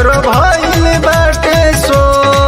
सगरो भइल बाटे सो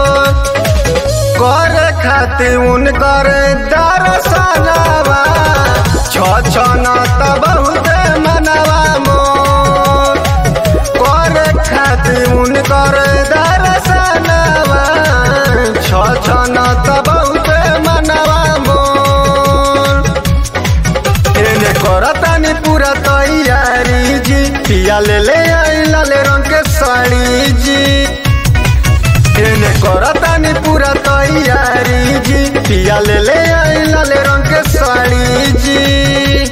कर खातिर उनकर दरसनवा छ छ न त बहुत मनवा मोर कर खातिर उनकर दरसनवा छ छ न त बहुत मनवा मोर एने करतानी पूरा तैयारी जी पिया ले ले आई लाल रंग के साड़ी जी एने करतानी पूरा तैयारी जी पिया ले ले आई लाल रंग के साड़ी जी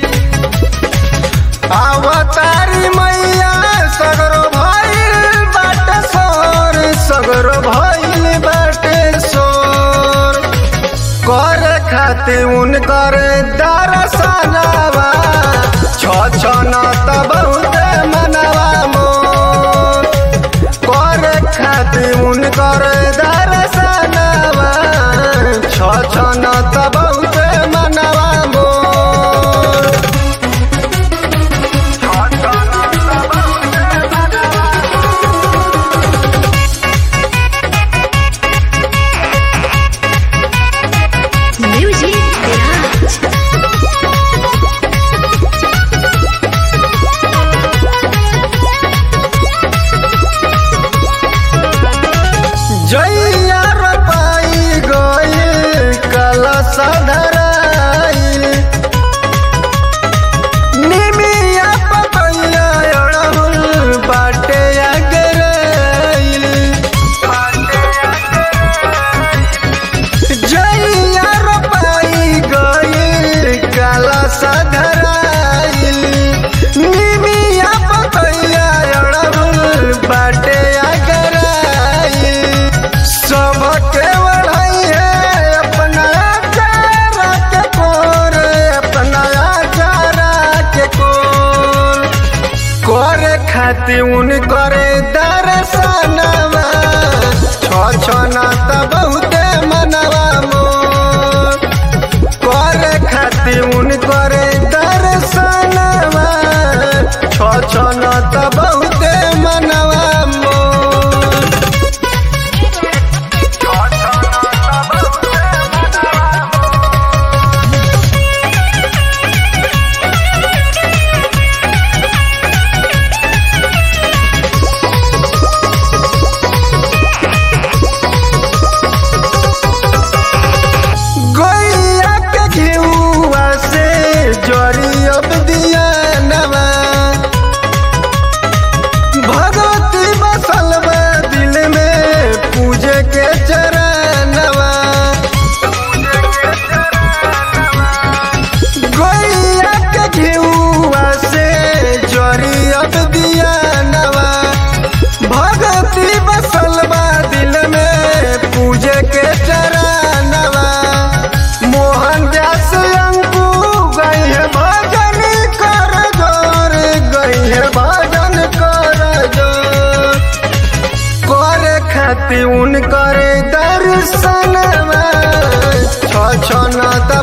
अवतारी मैया सगरो भइल बाटे सोर सगरो भइल बाटे सोर कर खातिर उनकर दरसनवा छ छ न त बहुत मनवा मोर कर खातिर उनकर दरसनवा छ छ न त बहुत मनवा मोर Music Garage. जैया रोपाई गइल कलश धराइल निमिया पतैया अड़हुल बाटे अगराइल जैया रोपाई गइल कलश धराइल निमिया पतैया अड़हुल बाटे अगराइल सबके बढ़ाई है अपना चारा के कोर अपना चारा के कोर करे खातिर उन करे दर्शनवा छ छ न त बहुते मनवा मोर करे खातिर उन करे दर्शनवा छ छ न त बहुते मनवा मोर गैया के घिउआ से जरी अब दिया नवा भगवती बसल बा दिल में पूजे के चरणवा गैया के घिउआ से जरी अब दिया नवा भगवती बसल बा दिल में पूजे के चरणवा मोहन जस अंकु गई है भजन कर जोर गई है भजन कर जोर करे खातिर उन करे दर्शनवा छ छ न त